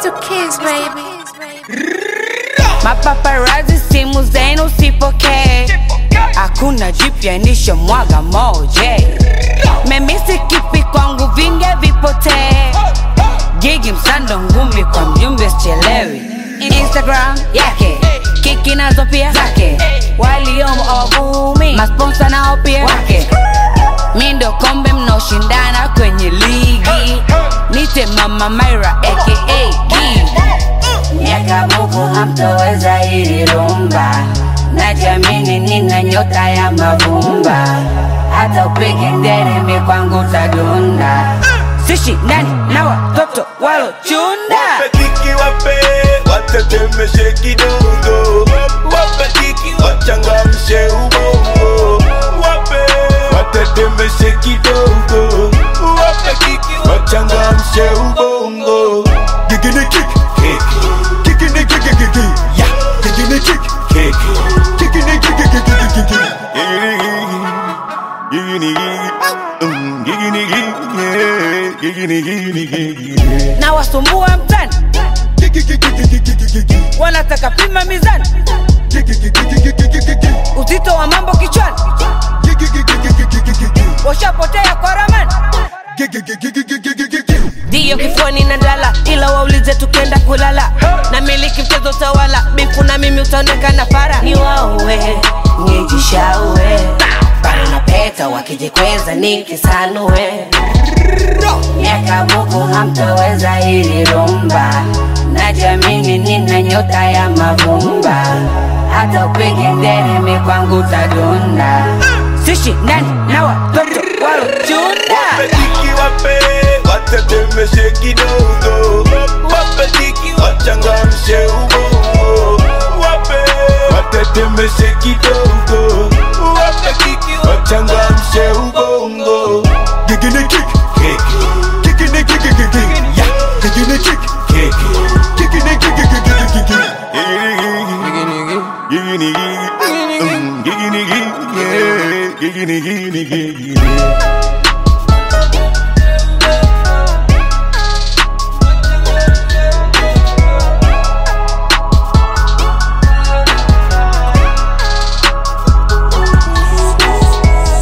two kids, baby. Mapaparazi simu zenu usipokee, hakuna jipya nishamwaga moje. Memisi kipi kwangu vinge vipotee, gigi msando ngumi kwa mjumbe sichelewi. Instagram yake kiki nazo pia zake, waliomo awavumi, masponsa nao pia wake. Mi ndo kombe mnaoshindana kwenye ligi, nite mama Myra aka Gigi. Miaka buku hamtoweza hili rumba, najiamini nina nyota ya mavumba, hata upige nderemi kwangu tadunda, sishindani na watoto walochunda. Wape kiki wape, watetemeshe kidogo. Wape kiki wachangamshe ubongo. Wape watetemeshe kidogo. Wape kiki wachangamshe ubongo. Gigini kick, kick. Gigini gigi gigi, yeah. Gigini kick, kick. Gigini gigi gigi gigi gigi. Gigini gigi, gigini gigi. Mm, Gigini gigi, yeah. Gigini gigi gigi. na wasumbua mtani, wanataka pima mizani, uzito wa mambo kichwani, washapotea kwa ramani. ndiyo kifuani na ndala ila waulize tukenda kulala na miliki mchezo tawala bifu na mimi utaonekana fara ni waue nijishaue bana na peta wakijikweza nikisanue miaka buku hamtoweza hili rumba, najiamini nina nyota ya mavumba, hata upige nderemi kwangu tadunda, sishindani na watoto walochunda. Wapeliki wape, watetemeshe kidogo. Wapeliki wachangamshe ubongo. Wape, watetemeshe kidogo. Wapeliki wachangamshe ubongo. Gigini kick, kick. Gigini gigi gigi, yeah. Gigini kick, kick. Gigini gigi gigi gigi gigi. Gigini gigi. Mm, Gigini gigi, yeah. Gigini gigi gigi.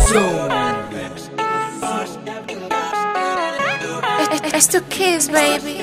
It's two kids, baby.